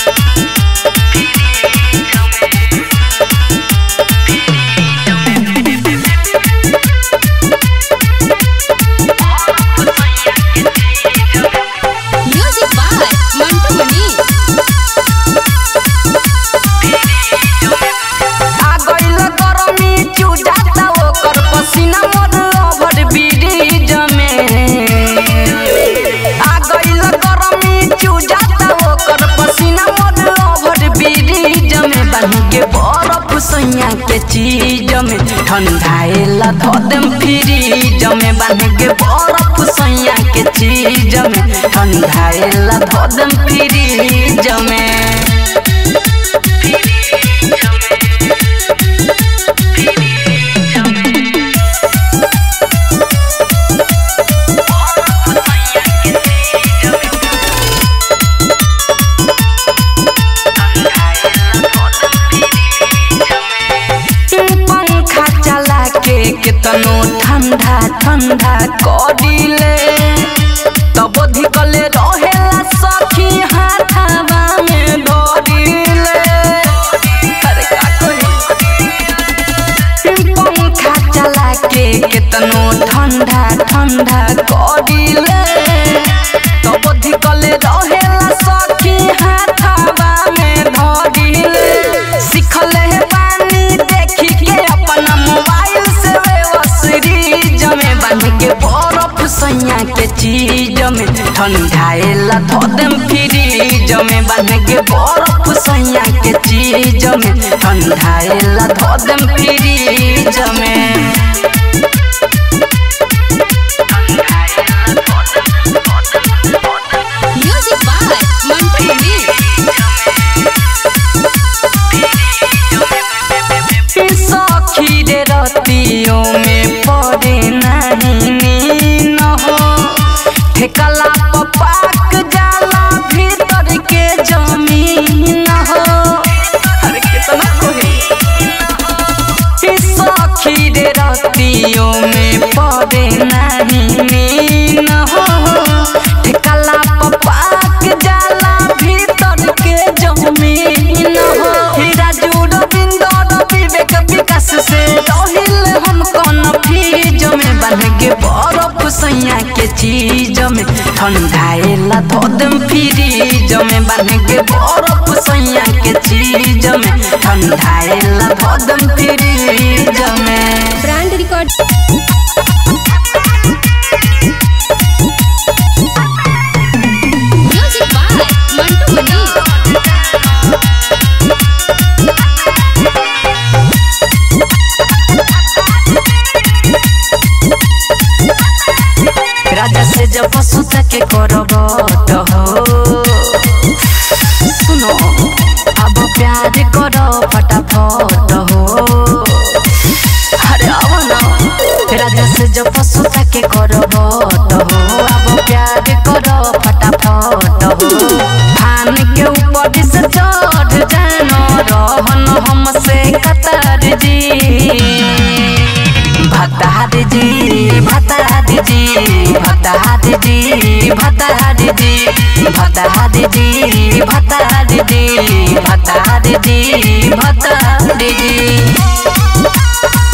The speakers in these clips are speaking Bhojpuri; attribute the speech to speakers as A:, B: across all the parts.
A: म्यूजिक बाय मंटू मनी
B: आ गइल गरमी चुजाता ओकर पसीना मोर ओभर ब्रिज में आ गइल गरमी चुजाता ओकर पसीना मोर ओभर ब्रिज में बन के बरफ सैया के चीज में ठंडाएला धो देम फ्रिज में बन के बरफ सैया के चीज में ठंडाएला धो देम फ्रिज में पंखा चला के केतनो ठंडा ठंडा करिले तब धिकले रहेला सखी हाथावा में धरिले अरे का कही पंखा चला के केतनो ठंडा ठंडा करिले तब धिकले रहेला सखी हाथावा में धरिले सिखले बानी देखी के अपना मोबाइल से सीरीज में बन के बर्फ सैया के चीज में ठंडाएला धो देम फ्रिज में बन के बर्फ सैया के चीज में ठंडाएला धो देम फ्रिज में
A: म्यूजिक बाय मंटू मनी
B: सखी रे रतियों में पड़े नहीं नीन हो ठेकला पपाक जाला भीतर के जमीन हो अरे कितना कोही सखी रे रतियों में पड़े नहीं नीन हो ठेकला पपाक जाला भीतर के जमीन हो हीरा जुड़ बिंदर विवेक विकास से रहिल हम कौन फीज में बन के बर्फ सैया के चीज में ठंडाएला धो देम फ्रिज में बन के बर्फ सैया के चीज में ठंडाएला धो देम फ्रिज में
A: brand record music by Mantu Mani
B: राजा से जब सुता के करब तो हो सुनो अब प्यार करो फटाफट हो अरे अब ना राजा से जब सुता के करब तो हो अब प्यार करो फटाफट हो धान के ऊपर से चढ़ जानो रहन हमसे कतर जी भतार जी भतार जी भतार जी भतार जी भतार जी भतार जी भतार जी भतार जी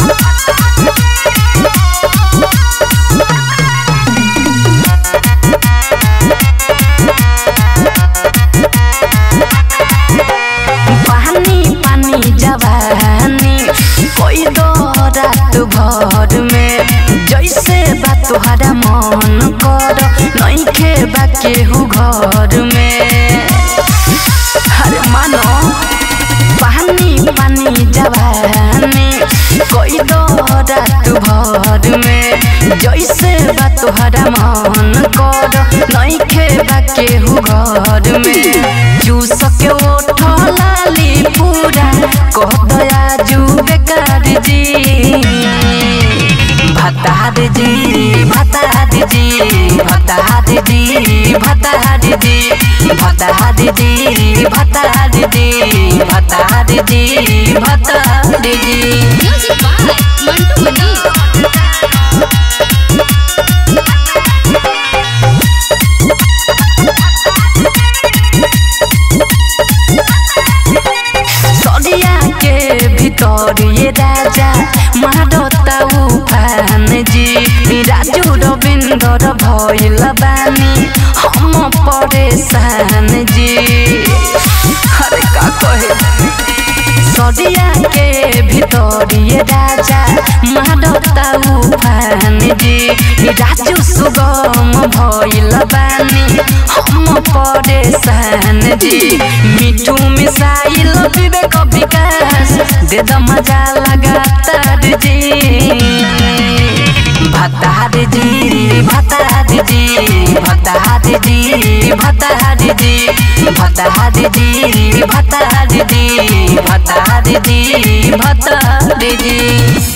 B: पानी पानी जवानी कोई दो रात भर में जैसे बा तुहरा मन कर नइखे बा केहू घर में अरे मानो पानी पानी जवानी कोई दो रात भर में जैसे बा तुहरा मन कर नइखे बा केहू घर में जूस के ओठ लाली पूरा कह दया जू बेकार जी भतार जी भतार जी भतार जी भतार जी भतार जी भतार जी भतार जी भतार जी
A: म्यूजिक बाय मंटू मनी
B: परेशान जी अरे का कहे सदिया के भितरिए राजा मारता उफान जी राजू सुगम भइल बानी हम परेशान जी मिठू मिसाइल विवेक विकास दे द मजा लगातार जी भतार जी भतार जी भतार जी भतार जी भतार जी भतार जी भतार जी भतार जी